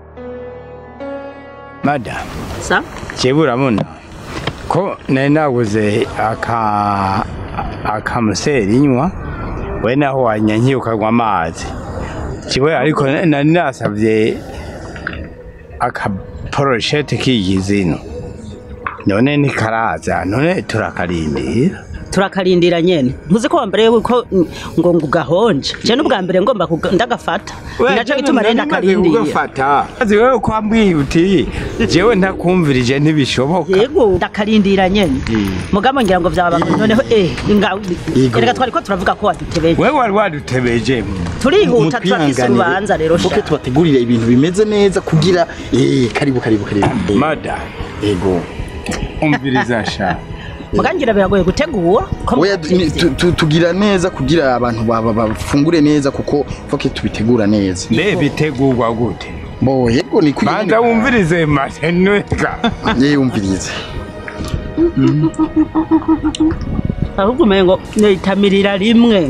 madamu sa jewe urabona ko nari naguze aka akamuseri nywa we naho wanyankiye ukanywa amazi jewe ariko nari nasavye akaporoshete k'igizino none ntikaraza none turakarindira turakarindira nyene ntuzi ko wambere yuko mm, ngo ngo gahonje je n'ubwa mbere ngomba kuga- ndagafata naco gituma rero ndakarindira ugafata azi wewe ko wambwiye uti jewe ntakumvirije ntibishoboka yego ndakarindira nyene mugabo ngira ngo vyaba noneho eh nga Yego. erega twari ko turavuga ko wadutebeje wewe wari wadutebeje turihuta turafise Mutwihanganire. urubanza rero Muke sha tubategurire ibintu bimeze neza kugira eh karibu karibu karibu mada yego umviriza sha mugangira biragoye gutegura ko oya mutavyize. tu- tu- tugira neza kugira abantu baba bafungure neza kuko foke tubitegura neza mbe bitegurwa gute bo yego ni kugira banza wumvirize maseneka yeyumvirize ahubwo umengo nitamirira rimwe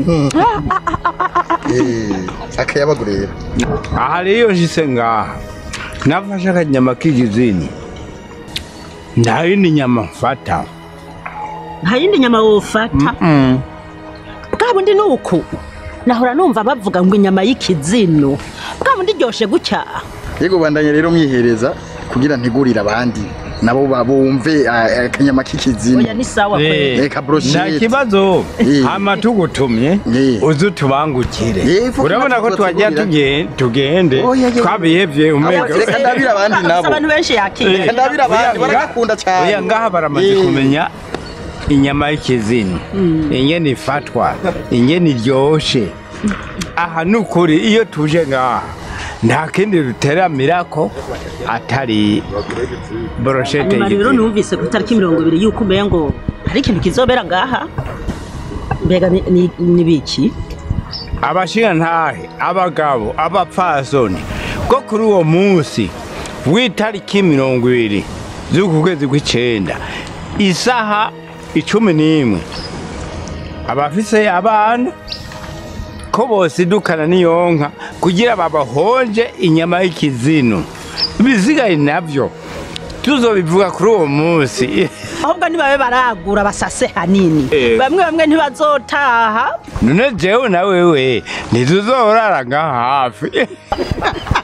eh akayabagu rero aha rero nshise ngaha nafashe akanyama k'igizini nta yindi nyama mfata nta yindi nyama wofata bwa bundi ni uku nahora numva bavuga ngo inyama y'ikizino bwa bundi iryoshe gutya yego bandanye rero mwihereza kugira ntegurire abandi nabo babumve ah, akanyama k'ikizini oya ni sawa kweli Reka brochette. nta kibazo Eh. hama tugutumye Eh. uze utubangukire Eh, fuko urabona ko natwe twagira tubategurira. tuge- tugende Oya, oya. twabihevye umega Reka ndabire abandi Gusa nabo. abantu benshi yakiriye Reka ndabire abandi Oya, baragakunda cyane oya ngaha baramaze Eh. kumenya inyama y'ikizini ingene ifatwa ingene iryoshe aha ni ukuri iyo tuje ngaha nta kindi ruteramirako atari boroshete nyuma rero y'igizini numvise ku itariki mirongo ibiri y'uko umenya ngo hari ikintu kizobera ngaha mbega ni- ni- ni biki abashingantahe abagabo abapfasoni ko kuri uwo munsi w'itariki mirongo ibiri z'uku kwezi kw'icenda isaha icumi n'imwe abafise abana ko bosidukana n'iyonka kugira babahonje inyama y'ikizino ibisigaye navyo tuzobivuga kuri uwo munsi ahubwo nibabe baragura basase hanini Eh. bamwe bamwe ntibazotaha none jewe na wewe ntituzorara nga hafi